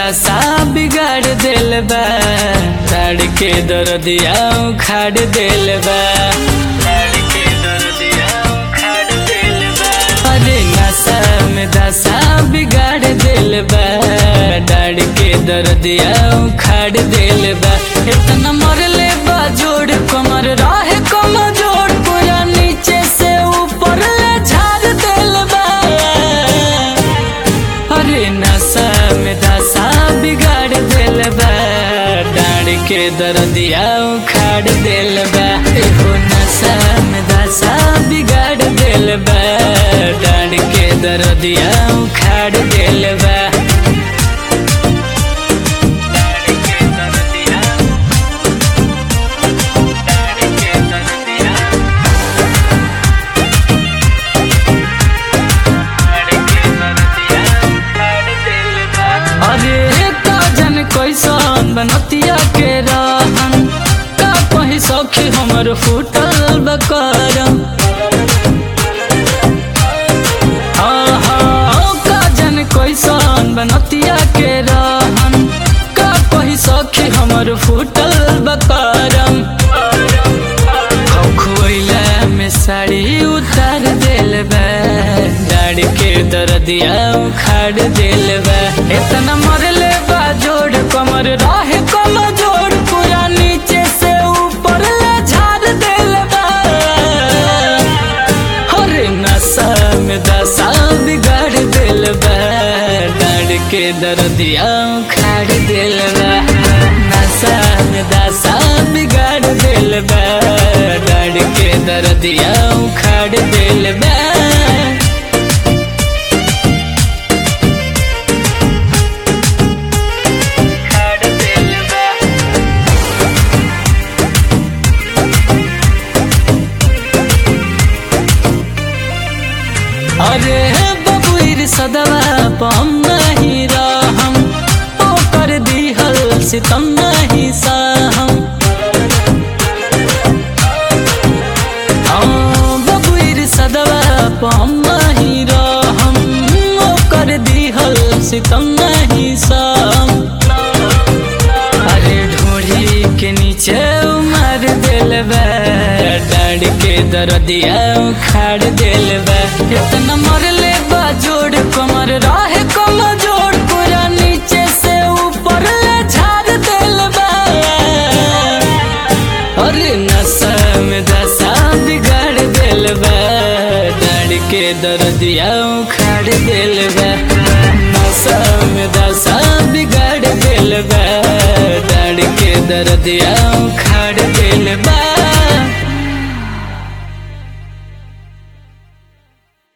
दशा बिगाड़ दिल बा ताड़ के दर्दिया उखाड़ दिल बा ताड़ के दर्दिया उखाड़ दिल बा अरे नशा में दशा बिगाड़ दिल बा डाड़ के दर्दिया उखाड़ दिल बा इतना मरले बा जोड़ कमर रहे कम जोड़ पूरा नीचे से ऊपर ले झाड़ दिल बा अरे नशा में दशा बिगाड़ दिल बा डाड़ के दर्दिया उखाड़ दिल बा एहो नशा में दशा बिगाड़ दिल बा डाड़ के दर्दिया उखाड़ दिल बा डाड़ के दर्दिया डाड़ के दर्दिया अरे का जन कैसन बनतिया के रहन का कहीं सखी हमर फूटल बकरम आहा, का जन कैसन बनतिया के रहन का कहीं सखी हमर फूटल बकरम खोइला में साड़ी उतार दिल बा डाड़ के दर्दिया उखाड़ दिल बा इतना मरले बा जोड़ कमर रहे कम जोड़ पूरा नीचे से ऊपर ले झाड़ दिल बा हरे नशा में दशा बिगाड़ दिल बा डाड़ के दर्दिया उखाड़ दिल बा नशा में दशा बिगाड़ दिल बा डाड़ के दर्दिया उखाड़ दिल बा उखाड़ दिल बा अरे बबुर सदवा पम नहीं रहम ओ कर दिहल सितम नहीं सहम हाँ, बबुर सदवा पम नहीं रहम ओ कर दिहल सितम नहीं सहम अरे ढोढ़ी के नीचे उमर दिल बा डाड़ के दर्दिया उखाड़ दिल बा इतना मरले बा जोड़ कमर रहे कम जोड़ पूरा नीचे से ऊपर ले झाड़ दिल बा अरे नशा में दशा बिगाड़ दिल बा डाड़ के दर्दिया उखाड़ दिल बा नशा में दशा बिगाड़ दिल बा डाड़ के दर्दिया उखाड़ दिल बा